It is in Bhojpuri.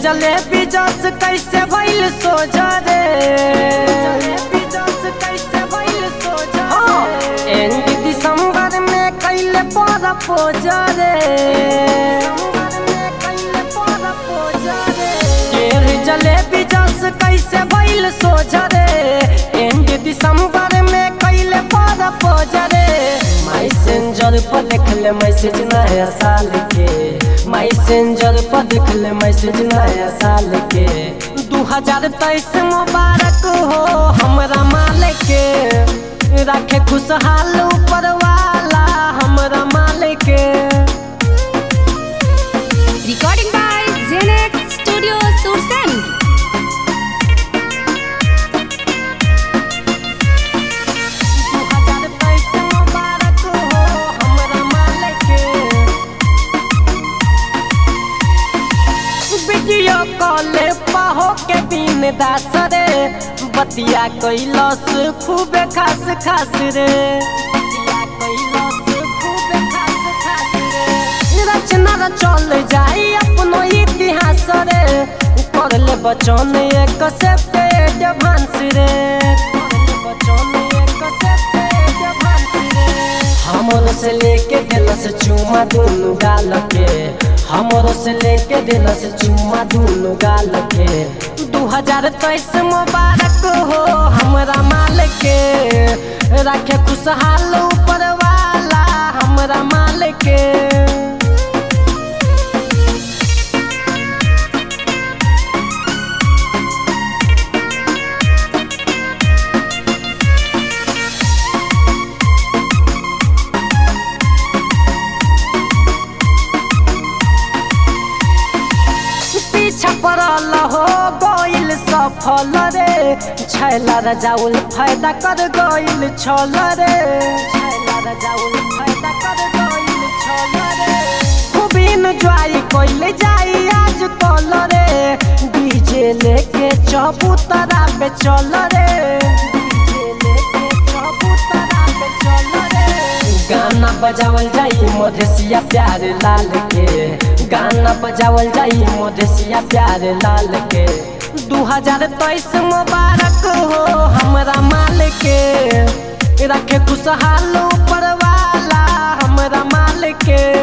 जलेबी जस कैसे भइल सोजा रे हाँ, एंड दिसंबर में कैले पर पोजा रे ढेर जलेबी जस कैसे भइल सोजा रे एंड दिसंबर में कैले पर पोजा रे मैसेंजर पर लिखले मैसेज नया साल के मैसेंजर पर लिखले मैसेज नया साल के दू हजार तेईस मुबारक हो हमरा मालिक के रखे खुशहाल ऊपर वाला हमरा मालिक के Recording by Zenex Studio Sursen. दू हजार तेईस मुबारक हो हमरा मालिक के वीडियो कॉल पाहो के दिन दास रे बतिया कैलस खूबे खास खास रे बतिया कैलस खूबे खास खास रे रचना र चल जाई अपनो इतिहास रे कर ले बचन एक से पेट भांस रे कर ले बचन एक से पेट भांस रे हमरो से लेके दिलस चुमा दुनु गाल के हमरो से लेके दिलस चुमा दुनु गाल के दू हजार तेईस मुबारक हो हमरा मालिक के रखे खुशहाल ऊपर वाला हमरा मालिक के पीछा पड़ल हो गइल सफल रे छैला रजाउल फायदा कर गइल छल रे छैला रजाउल फायदा कर गइल छल रे खूब एंजॉय कइले जाई आज कल रे डीजे लेके चबूतरा पे चल रे डीजे लेके चबूतरा पे चल रे गाना बजावल जाई मधेसिया प्यार लाल के गाना बजावल जाई मधेसिया प्यार लाल के दू हजार तेईस मुबारक हो हमरा माल के रखे खुशहाल ऊपर वाला हमरा माल के